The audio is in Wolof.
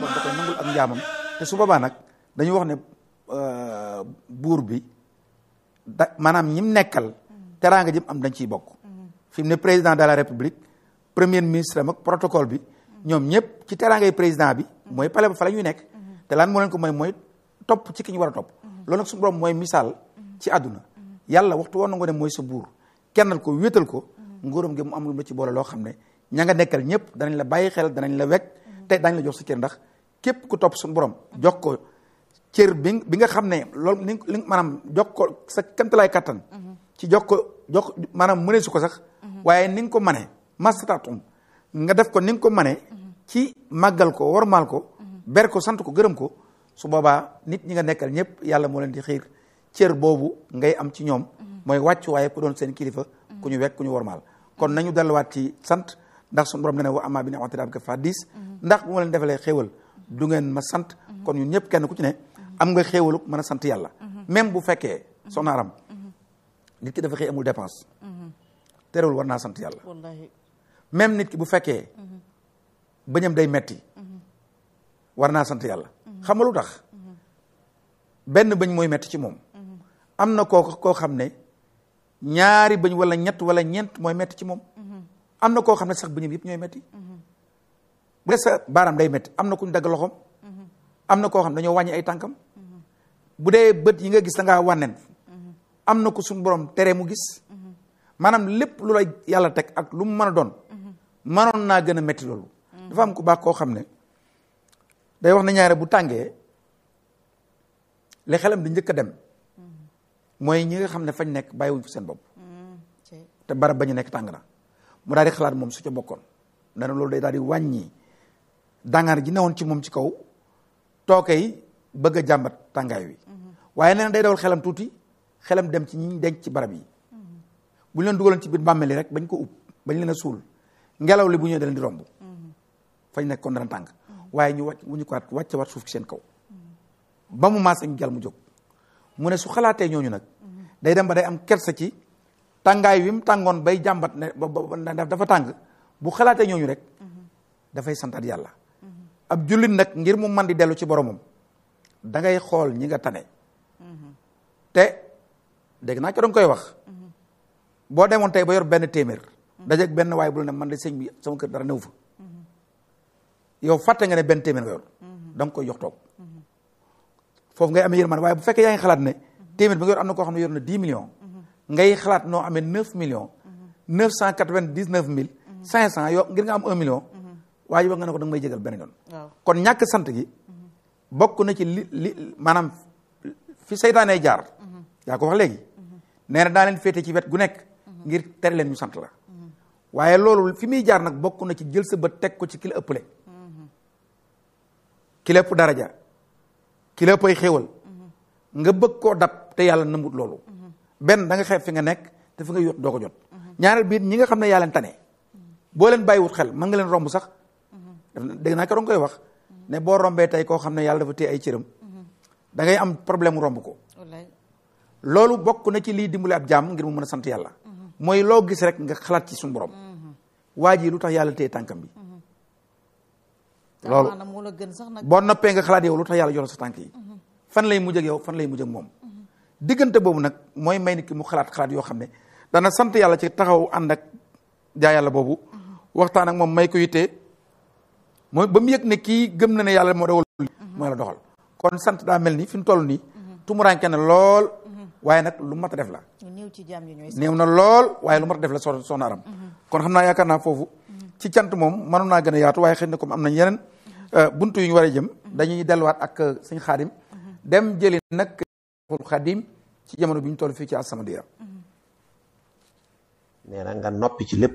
borom da koy nangul ak njaamam te su boobaa nag dañu wax ne buur bi da maanaam ñim nekkal teraanga jëm am dañ ciy bokk fi mu ne président de la république premier ministre am ak protocole bi ñoom ñëpp ci teraangay président bi mooy palais ba fa la ñuy nekk te lan moo leen ko mooy mooy topp ci ki ñu war a topp loolu nag suñu borom mooy misaal ci àdduna yàlla waxtu woon na nga ne mooy sa buur kennal ko wéetal ko nguuram gi mu am lu mu ci boole loo xam ne ña nga nekkal ñëpp danañ la bàyyi xel danañ la wekk te dañ la jox sa cër ndax képp ku topp suñu borom jox ko cër bi bi nga xam ne loolu ni li maanaam jox ko sa kamtalaay kattan ci jox ko jox maanaam mënee su ko sax waaye ni nga ko manee mastatatum nga def ko ni nga ko manee ci màggal ko wormaal ko ber ko sant ko gërëm ko su boobaa nit ñi nga nekkal ñëpp yàlla moo leen di xiir cër boobu ngay am ci ñoom mooy wàcc waaye ku doon seen kilifa ku ñu wekk ku ñu wormaal kon nañu delluwaat ci sant ndax suñu borom ne ne wa amma bi ni'mati rabbika fa diis ndax bu ma leen defalee xéewal du ngeen ma sant kon ñun ñëpp kenn ku ci ne am nga xéewalu mën a sant yàlla même bu fekkee soxna Aram nit ki dafa xëy amul dépense terewul war naa sant yàlla même nit ki bu fekkee bëñam day metti war naa sant yàlla xam nga lu tax benn bëñ mooy metti ci moom am na koo koo xam ne ñaari bëñ wala ñett wala ñeent mooy metti ci moom am na koo xam ne sax bëñam yëpp ñooy metti bu dee sa baaraam day metti am na ku ñu dagg loxoom am na koo xam ne dañoo wàññi ay tànkam bu dee bët yi nga gis da ngaa wànnen am na ko suñu borom tere mu gis maanaam lépp lu la yàlla teg ak lu mu mën a doon mënoon naa gën a metti loolu dafa am ku baax koo xam ne day wax na ñaare bu tàngee li xelam di njëkk a dem mooy ñi nga xam ne fañ nekk bàyyiwuñ fi seen bopp te barab ba ñu nekk tàng na mu daal di xalaat moom su ca bokkoon dana loolu day daal di wàññi dangaar ji newoon ci moom ci kaw tooke yi bëgg a jàmbat tàngaay wi waaye nee na day dawal xelam tuuti xelam dem ci ñi denc ci barab yi bu ñu leen dugaloon ci biir bàmmeel yi rek bañ ko ub bañ leen a suul ngelaw li bu ñëwee da leen di romb fañ nekk kon dana tàng waaye ñu wàcc bu ñu ko waat wàcce waat suuf ci seen kaw ba mu maas ñu jàll mu jóg mu ne su xalaatee ñooñu nag day dem ba day am kersa ci tàngaay wi mu tàngoon bay jàmbat ne ba dafa tàng bu xalaatee ñooñu rek dafay santaat yàlla ab jullit nag ngir mu man di dellu ci boromam da ngay xool ñi nga tane te dégg naa ko danga koy wax boo demoon tey ba yor benn téeméer dajeeg benn waaye bu la ne man de sëñ bi sama kër dara néew fa yow fàtte nga ne benn téeméer nga yor da nga koy jox toog foofu ngay amee yërmande waaye bu fekkee yaa ngi xalaat ne téeméer bi nga yor am na koo xam ne yor na dix millions ngay xalaat noo amee neuf millions neuf cent quatre-vingt-dix-neuf mille cinq cent yoo ngir nga am un million waaye wax nga ne ko da nga may jégal benn yoon kon ñàkk sant gi bokk na ci li li maanaam fi seytaanee jaar yaa ko wax léegi nee na daa leen féete ci wet gu nekk ngir tere leen ñu sant la waaye loolu fi muy jaar nag bokk na ci jël sa bët teg ko ci ki la ëppale ki la ëpp daraja ki la ëpp ay xéewal nga bëgg koo dab te yàlla nëmbut loolu benn da nga xeeb fi nga nekk te fi nga yot doo ko jot ñaareel biir ñi nga xam ne yaa leen tane boo leen bàyyiwut xel mën nga leen romb sax dégg naa ko danga koy wax ne boo rombee tey koo xam ne yàlla dafa téye ay cëram da ngay am problème romb ko loolu bokk na ci lii dimbali ab jaam ngir mu mën a sant yàlla mooy loo gis rek nga xalaat ci suñu borom waa ji lu tax yàlla téye tànkam bi loolu boo noppee nga xalaat yow lu tax yàlla jox la sa tànk yi fan lay mujj ak yow fan lay mujj ak moom diggante boobu nag mooy may nit ki mu xalaat xalaat yoo xam ne dana sant yàlla ci taxaw ànd ak jaa yàlla boobu waxtaan ak moom may ko yittee mooy ba mu yëg ne kii gëm na ne yàlla moo dogal mooy la doxal kon sant daa mel ni fi mu toll nii tumuraanke na lool waaye nag lu mat a def la néew na lool waaye lu mat a def la so soxna aram kon xam naa yaakaar naa foofu ci cant moom mënoon naa gën a yaatu waaye xëy na comme am nañ yeneen buntu yu ñu war a jëm dañuy delluwaat ak sëñ xaadim dem jëli nag xaadim ci jamono bi ñu toll fii ci As-Samadiyya nee na nga noppi ci lépp